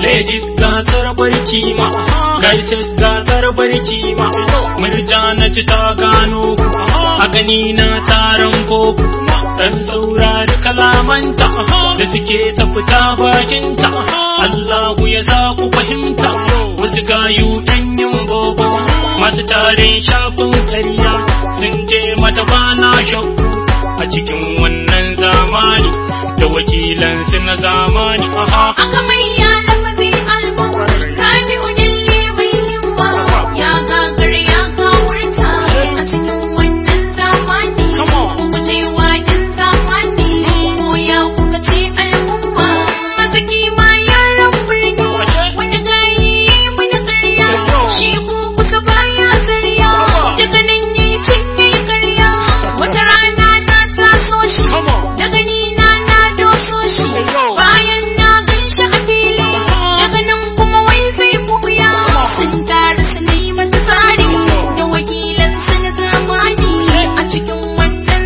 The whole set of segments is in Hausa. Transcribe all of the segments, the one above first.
ladies gasar barki ma guys gasar barki ma murja na ci ta gano ku a gani na taron koko dan saurari kalamanta da suke ta fita bakinta Allahu ya sa ku fahimta wasu gayu ɗan yin bobo masu tarin shafin ƙarya sun je mata bana shakku a cikin wannan zamani da wakilansu na zamani aha aka mai yana mazi albu rabi'u dalle mai himma ya gagar ya kawurta a cikin wannan zamani Come on. ku ce wa ɗan zamani ko ya kuka ce al'umma mazaki ma yaran birni wani gayi wani karya shi ko kusa baya zarya daga nan yi cinye karya wata rana na taso shi Come on. daga ni na na doso shi bayan na gan shi a fili daga nan kuma wai sai buya sun taru su na yi mata tsari da wakilan su na zamani a cikin wannan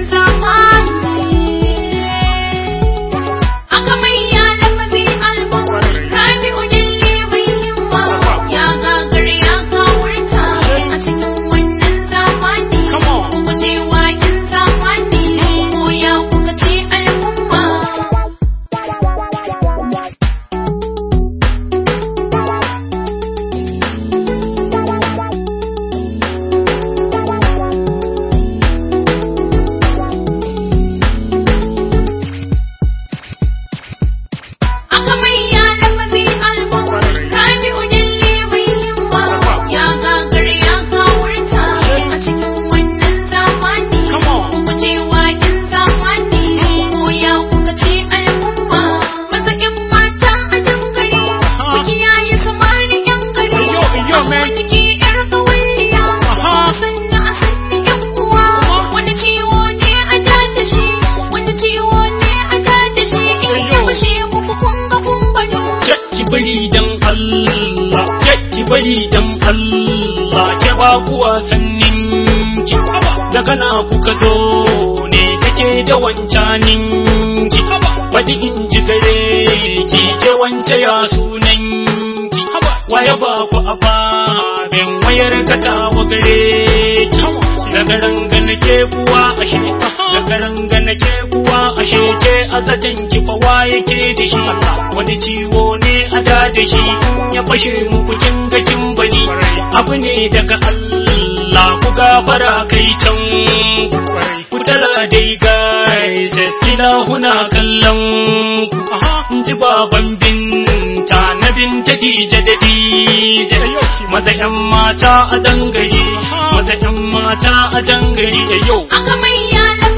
zamani aka mai yana mazi albu rabi'u dalle mai himma ya gagar ya kawurta a cikin wannan zamani Come on. ku ce wa ɗan zamani ko ya kuka ce al'umma aka mai yana mazi albu rabi'u dalle mai himma ya gagar ya kawurta a cikin wannan zamani Come on. ku ce wa ɗan zamani ko ya kuka ce al'umma maza ƴan mata a dangare ku kiyaye samari ƴan gari Yo, yo, man. wani ke ƴar kawalliya Aha. sanna a sanni ƴan uwa wani ciwo ne a dada shi wani ciwo ne a dada shi in ya Yo. fashe muku kun ga kun bado ki bari dan Allah ki bari dan Allah ke ba ku wasannin ki daga na kuka zo ne kake da wancanin ki faɗi in ji gare ki ke wance ya sunan ki waye ba ku ababen wayar kata wa gare ki daga rangana ke kuwa ashe daga rangana ke kuwa ashe ke azajen ki fa waye ke da shi wani ciwo ne a da da shi in ya fashe muku kin ga kin bani abu ne daga Allah ku gafara kai can ku tara dai guys ina huna kallon ku ji baban binta na binta dije da dije maza yan mata a dangare maza yan mata a dangare yau aka mai yana